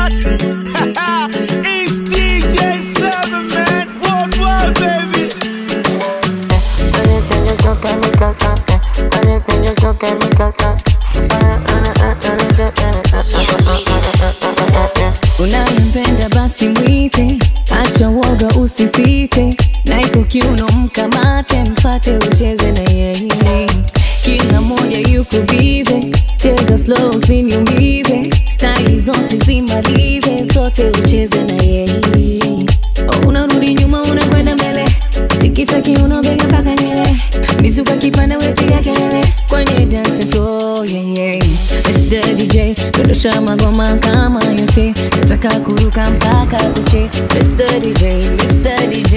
what? it's DJ Seven Man Worldwide, baby. Unayempenda basi mwite, acha woga usisite, na iko kiuno mkamate, mfate ucheze na yeye. Kila moja yuko bize, cheza slow usiniumize, staili zote zimalize, zote ucheze na yeye. Unarudi nyuma unakwenda mbele, tikisa kiuno bega mpaka nywele, mizuka kipanda wepiga kelele kwenye dance floor, yeah, yeah. Mr. DJ dondosha magoma kama yote, nataka kuruka mpaka kuche. Mr. DJ, Mr. DJ,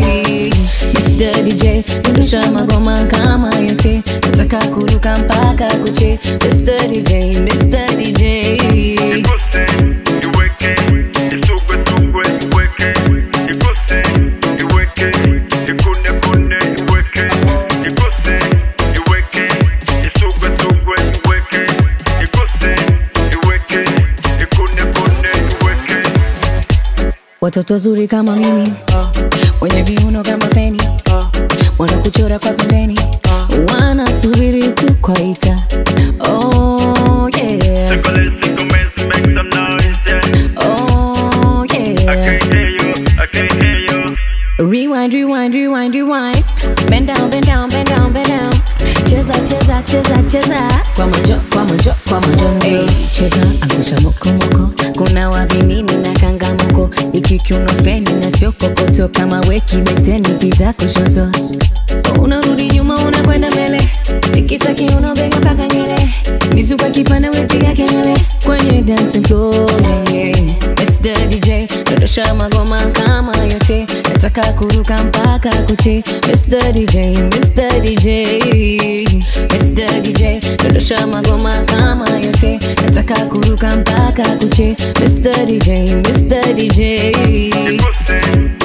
Mr. DJ dondosha magoma kama yote, nataka kuruka mpaka kuche. Mr. DJ, Mr. DJ. Iguse, iweke, isugwe sugwe, iweke, iguse, iweke, ikune kune, iweke, iguse, iweke, isugwe sugwe, iweke, iguse, iweke, ikune kune, iweke. Watoto wazuri kama mimi wenye viuno kama feni wanakuchora kwa pembeni wanasubiri tu kwaita oh, yeah. Single, single men, make some noise, yeah. oh, I yeah. can't hear you, I can't hear you. Rewind, rewind, rewind, rewind. Bend down, bend down, bend down, bend down. Cheza, cheza, cheza, cheza. Kwa manjo, kwa manjo, kwa manjo. Hey, cheza, angusha moko moko. Kuna wavinini na kangamoko. Iki kiuno feni na sio kokoto. Kama weki beteni pita kushoto. Unarudi nyuma unakwenda mbele. Tikisa kiuno bega mpaka nywele. Mizuka kipanda wepiga kelele. Kwenye dancing floor, yeah, yeah. Mr. DJ, dondosha magoma kama yote nataka kuruka mpaka kuche Mr. DJ, Mr. DJ, Mr. DJ dondosha magoma kama yote nataka kuruka mpaka kuche Mr. DJ, Mr. DJ Iguse,